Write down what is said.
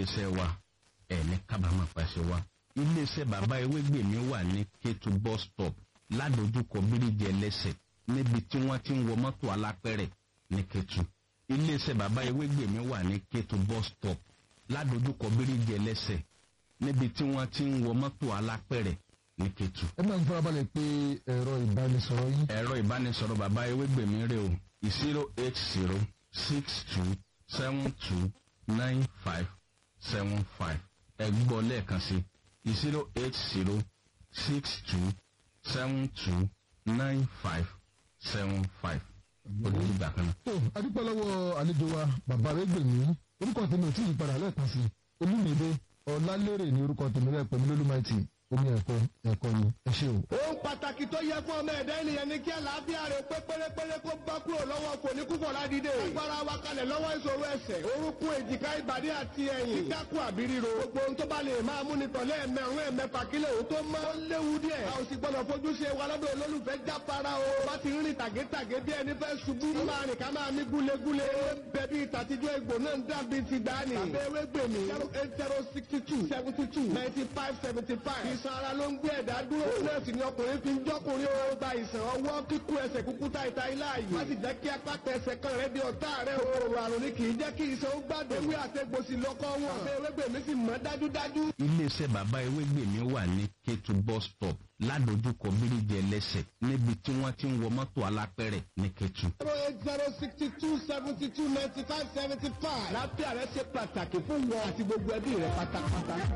iléeṣẹ́ wa ẹ̀ ní kábàámọ̀ pàṣẹ wa iléeṣẹ́ bàbá ewégbèmí wà ní kétu bus stop ládojúkọ bíríjì ẹlẹ́sẹ̀ níbi tí wọ́n ti ń wọ mọ́tò alápẹ̀rẹ̀ ní kétu iléeṣẹ́ bàbá ewégbèmí wà ní kétu bus stop ládojúkọ bíríjì ẹlẹ́sẹ̀ níbi tí wọ́n ti ń wọ mọ́tò alápẹ̀rẹ̀ ní kétu. ẹ máa ń farabalẹ̀ pé ẹ̀rọ ìbánisọ̀rọ̀ yín ẹ̀rọ ìbánisọ̀rọ̀ bàbá ewégbèmí rè o zero eight zero six two seven two nine five seven five ẹ gbọ́ lẹ́ẹ̀kan sí zero eight zero six two seven two nine five seven five olùdígbà kan náà. tó adúpẹ́ lọ́wọ́ àlejò wa bàbá arẹ́gbẹ̀mí orúkọ tèmi ò tí ì padà lẹ́ẹ̀kan sí olúmídé ọ̀làlérè ní orúkọ tèmi rẹ̀ pẹ̀lú lólùmáìtì omi ẹ̀kọ́ ẹ̀kọ́ ni ẹ ṣé o. ohun pàtàkì tó yẹ fún ọmọ ẹ̀dá ènìyàn ni kí àlàáfíà rẹ̀ pé pérépéré kó bá kúrò lọ́wọ́ kò ní kúkọ̀ ládìde. agbára wa kalẹ̀ lọ́wọ́ ìṣòro ẹsẹ̀ orúnkún èjìká ìbàdí àti ẹ̀yìn. kíkákù àbí ríro. gbogbo ohun tó bá lè máa mú ni tọ̀lé ẹ̀mẹ̀rún ẹ̀mẹ̀fà kílẹ̀ òun tó mọ́. ó léwu díẹ̀. a ò sì gbọ́dọ̀ fojú ṣe wa lọ́dọ̀ olólùfẹ́ jápara o. bá ti rìn tàgétàgé bí ẹni fẹ́ ṣubú. ó máa rìn ká máa mí gúlegúle. bẹ̀bí ìtàtijọ́ egbò náà ń dàbí ti dání. tàbí ewé gbèmí. zero eight zero sixty two seventy two ninety five seventy five. ìsan ara ló ń gbé ẹ̀dá dúró. nọ́ọ̀sì ni ọkùnrin fi ń jọ́kùnrin o. gba ìsàn ọwọ́ kíkú ẹsẹ̀ kúkú ta ìta ilá yìí. má sì jẹ́ kí apá tẹsẹ̀ kan rẹ di ọ̀tá rẹ o. òrò àrùn ni kì í jẹ́ kí ìsàn ó gbàgbé. ewé àtẹ̀gbòsì lọ́kọ́ wọn. àbẹ̀ ewégbèmí sì mọ́ dájúdájú. iléeṣẹ́ bàbá ewégbèmí wà ní kétu bus stop ládojúkọ bíríjì ẹlẹ́sẹ̀ níbi tí wọ́n ti ń wọ mọ́tò alápẹ̀rẹ̀ ní kétu. zero eight zero sixty two seventy two ninety five seventy five. lábẹ́ àrẹ ṣe pàtàkì fún wọn àti gbogbo ẹbí rẹ pátápátá.